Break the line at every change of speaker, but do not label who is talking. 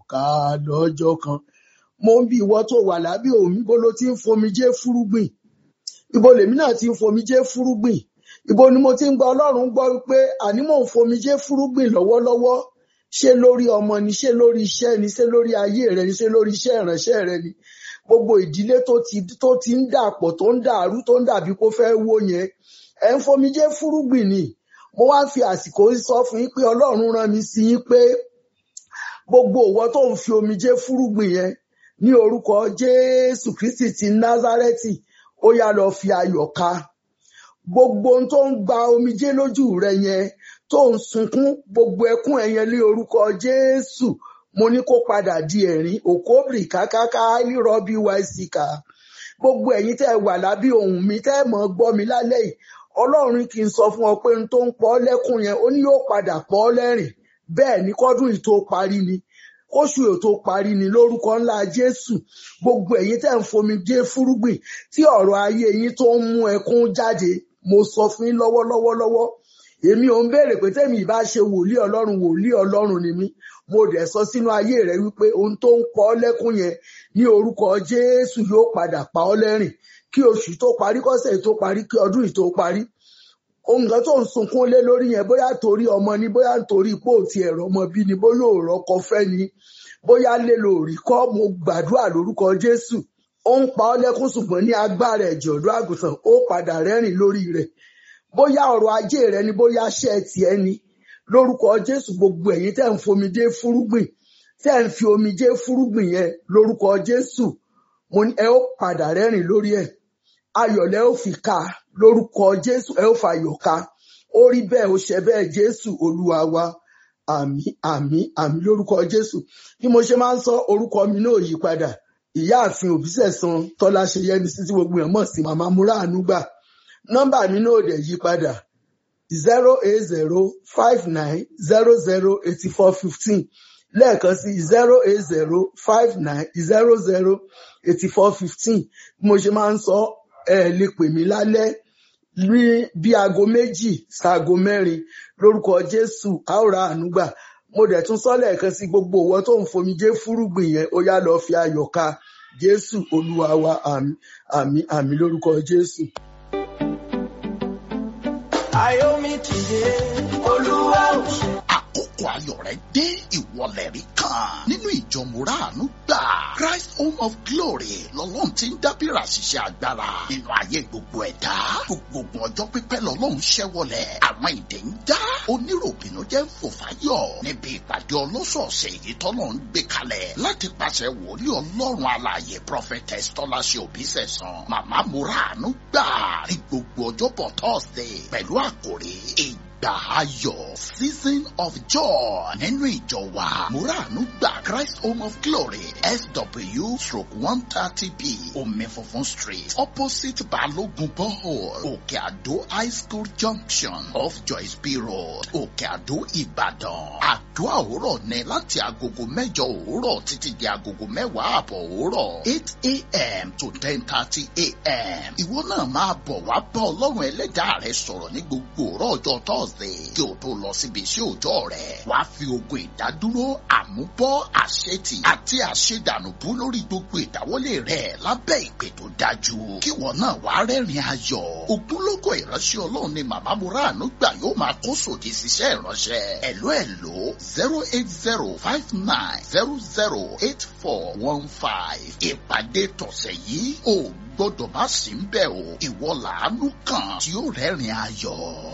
ká lọ́jọ́ kan mo ń bi ìwọ tó wà lábẹ́ òun ibo ló ti ń fomijé fúrúgbìn ibo lèmi náà ti ń fomijé fúrúgbìn ibo ni mo ti ń gba ọlọ́run gbọ́ wípé àní mò ń fomijé fúrúgbìn lọ́wọ́lọ́wọ́ ṣé lórí ọmọ ni ṣé lórí iṣẹ́ ni ṣé lórí ayé rẹ ni ṣé lórí iṣẹ́ ìránṣẹ́ rẹ ni gbogbo ìdílé tó ti tó ti ń dàpọ̀ tó ń dàrú tó ń dàbí kó fẹ́ wó yẹn ẹ̀ ń fomijé fúrúgbìn ni mo wá fi àsìkò yìí sọ fún yín pé ọlọ́run rán mi sí yín pé gbogbo òwò tó ń fi omijé fúrúgbìn yẹn ní orúkọ jésù kristi ti názárẹ́tì ó yá lọ fi ayọ̀ ká gbogbo ohun tó ń gba omijé lójú rẹ yẹn tó ń sunkún gbogbo ẹkún ẹ yẹn ní orúkọ jésù mo ní kó padà di ẹ̀rín òkóbìrì kákáká rírọbí wáìsíkà gbogbo ẹ̀yin tẹ́ wà lábí ohùn mi tẹ́ mọ̀ gbọ́ mi lálẹ́ yìí ọlọ́run kì í sọ fún ọ pé n tó ń pọ́ lẹ́kún yẹn ó ní yóò padà pọ́ lẹ́rìn bẹ́ẹ̀ ni kọ́dún yìí tó parí ni kóṣù yìí tó parí ni lórúkọ ńlá jésù gbogbo ẹ̀yin tẹ́ ń fomi dé fúrúgbìn tí ọ̀rọ̀ ayé yín tó ń mú ẹkún jáde mo sọ fún yín lọ́wọ́lọ́wọ́ lọ́wọ́ èmi ò ń béèrè pé tẹ́mi ìbá ṣe wòlíì ọlọ́run wòlíì ọlọ́run ni mí mo dẹ̀ sọ sínú ayé rẹ wípé ohun tó ń pọ́ lẹ́kún yẹn ní orúkọ jésù yóò padà pa ọ́ lẹ́rìn kí oṣù tó parí kọ́sẹ̀ tó parí kí ọdún yìí tó parí ohun kan tó ń sunkún lé lórí yẹn bóyá torí ọmọ ni bóyá nítorí pé ò ti ẹ̀rọ ọmọ bí ni bóyá òòrọ̀ ọkọ fẹ́ ni bóyá lè lo òrìkọ́ mo gbàdúrà lórúkọ jésù ó ń pa ọ́ lẹ́kún ṣùgbọ́n ní agbára ẹ̀jẹ̀ ọ̀dọ́ àgùntàn ó padà rẹ́rìn lórí rẹ̀ bóyá ọrọ̀ ajé rẹ ni bóyá ṣẹ́ tiẹ̀ ni lórúkọ jésù gbogbo ẹ̀yin tẹ́ ń fomijé fúrúgbìn tẹ́ ń fi omijé fúrúgbìn yẹn lórúkọ jésù mo ní ẹ ó padà rẹ́rìn lórí ẹ̀ ayọ̀lẹ́ ó fi ká lórúkọ jésù ẹ ó fàyọ̀ ká ó rí bẹ́ẹ̀ ó ṣe bẹ́ẹ̀ jésù olúwa wa àmì àmì àmì lórúkọ jésù bí mo ṣe máa ń sọ orúkọ mi náà yí padà ìyáàfin òbísẹ̀san tọ́lá ṣe yẹmi sí tí gbogbo èèyàn mọ̀ sí màmá múra àánú gbà nọ́mbà mi náà dẹ̀ yí padà zero eight zero five nine zero zero eighty four fifteen lẹ́ẹ̀kan sí zero eight zero five nine zero zero eighty four fifteen bí mo ṣe máa ń sọ ẹ lè pè mí lálẹ́ ní bí aago méjì ṣaago mẹ́rin lórúkọ jésù a ó ra àánú gbà mo dẹ̀ tún sọ lẹ́ẹ̀kan sí gbogbo òwò tó ń fomijé fúrúgbìn yẹn ó yá lọ fi ayọ̀ ká jésù olúwa wa àmì àmì àmì lórúkọ jésù.
Ayomi ti dé, Olúwa ò ṣe.
àkókò ayọ̀ rẹ̀ dé ìwọlẹ̀ rí kan nínú ìjọ mùràánú gbà Christ Home of Glory lọ́lọ́run ti ń dábìrà ṣiṣẹ́ agbára nínú ayé gbogbo ẹ̀dá gbogbo ọjọ́ pípẹ́ lọ́lọ́run ṣẹ́wọlẹ̀ àwọn ìdè ń já oníròbìnú jẹ́ ń fò fáyọ̀ níbi ìpàdé ọlọ́sọ̀ọ̀sẹ̀ èyí tọ́lọ́run gbé kalẹ̀ láti pàṣẹ wòlíì ọlọ́run alààyè prophetess tọ́láṣẹ òbísẹ̀sán màmá mùràánú gbà ní gbogbo ọjọ́bọ̀ Thursday pẹ̀lú àkòrí ìgbà ayọ̀ season of joy nínú ìjọ wa muranu gba Christ Home of Glory SW stroke one thirty B omi funfun street opposite Balogun borehole Òkè Àdó high school junction off Joyce B road Òkè Àdó Ìbàdàn àdúrà òwúrọ̀ ní láti agogo mẹ́jọ òwúrọ̀ títí di agogo mẹ́wàá àbọ̀ òwúrọ̀ eight a.m. to ten thirty a.m. ìwọ náà máa bọ̀ wá bá ọlọ́run ẹlẹ́dàá rẹ sọ̀rọ̀ ní gbogbo òwúrọ̀ ọjọ́ Thursday kí o tó lọ síbi iṣẹ́ òòjọ́ rẹ̀ wàá fi ogun ìdádúró àmúbọ́ àṣetì àti àṣedànùbú lórí gbogbo ìdáwọ́lé rẹ̀ lábẹ́ ìpè tó dájú kí wọn náà wàá rẹ́rìn ayọ̀ ogunlọ́gọ̀ ìránṣẹ́ ọlọ́run ni màmá muranu gbà yóò máa kó sòdì síṣẹ́ ìránṣẹ́ ẹ̀ló ẹ̀ló zero eight zero five nine zero zero eight four one five ìpàdé tọ̀sẹ̀ yìí ò gbọ́dọ̀ má sí ń bẹ̀ o ìwọ làánú kan tí ó rẹ́rìn ayọ̀.